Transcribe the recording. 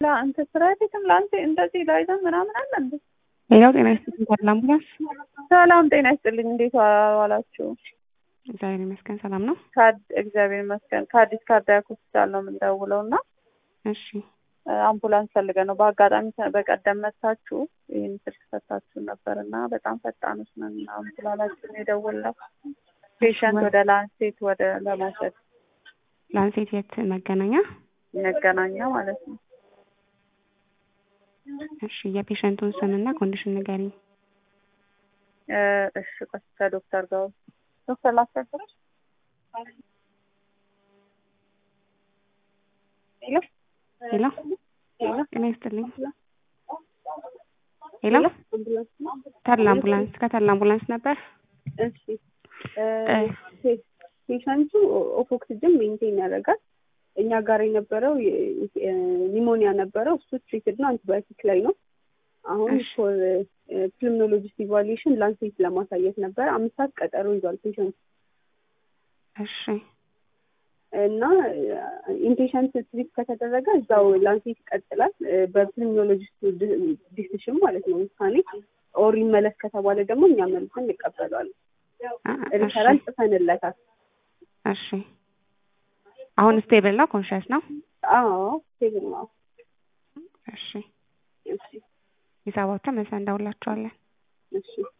ለአንተ ስራ ቤትም ለአንተ እንደዚህ ላይዘን ምናምን አለ እንዴ? ሌላው ጤና ይስጥልኝ ተድላ አምቡላንስ። ሰላም ጤና ይስጥልኝ። እንዴት ዋላችሁ? እግዚአብሔር ይመስገን ሰላም ነው። ከአድ- እግዚአብሔር ይመስገን ከአዲስ ካርዲያክ ሆስፒታል ነው የምንደውለው እና እሺ አምቡላንስ ፈልገን ነው። በአጋጣሚ በቀደም መታችሁ ይህን ስልክ ሰታችሁ ነበር እና በጣም ፈጣኖች ነን እና አምቡላንሳችን የደወልነው ፔሸንት ወደ ላንሴት ወደ ለመውሰድ ላንሴት የት መገናኛ? መገናኛ ማለት ነው። እሺ የፔሸንቱን ስምና ኮንዲሽን ንገሪኝ። እ እሺ ቆይ ከዶክተር ጋር ዶክተር ላስቸግርሽ። ሄሎ ሄሎ ሄሎ ጤና ይስጥልኝ። ሄሎ ተድላ አምቡላንስ ከተድላ አምቡላንስ ነበር። እሺ ፔሸንቱ ኦክሲጅን ሜንቴን ያደርጋል። እኛ ጋር የነበረው ኒሞኒያ ነበረው። እሱ ትሪትድ ነው፣ አንቲባዮቲክ ላይ ነው። አሁን እሺ። ፎር ፕልምኖሎጂስት ኢቫሉዌሽን ላንሴት ለማሳየት ነበረ። አምስት ሰዓት ቀጠሮ ይዟል ፔሸንቱ እሺ እና ኢንፔሸንት ትሪት ከተደረገ እዛው ላንሴት ይቀጥላል። በፕልምኖሎጂስቱ ዲሲሽን ማለት ነው ውሳኔ። ኦር ይመለስ ከተባለ ደግሞ እኛ መልሰን እንቀበለዋለን። አ- ሪፈራል እሺ ጽፈንለታል። እሺ አሁን ስቴብል ነው ኮንሽስ ነው። አዎ ሴቭን ነው። እሺ እሺ ሂሳባቸው መልሰን እንደውላቸዋለን። እሺ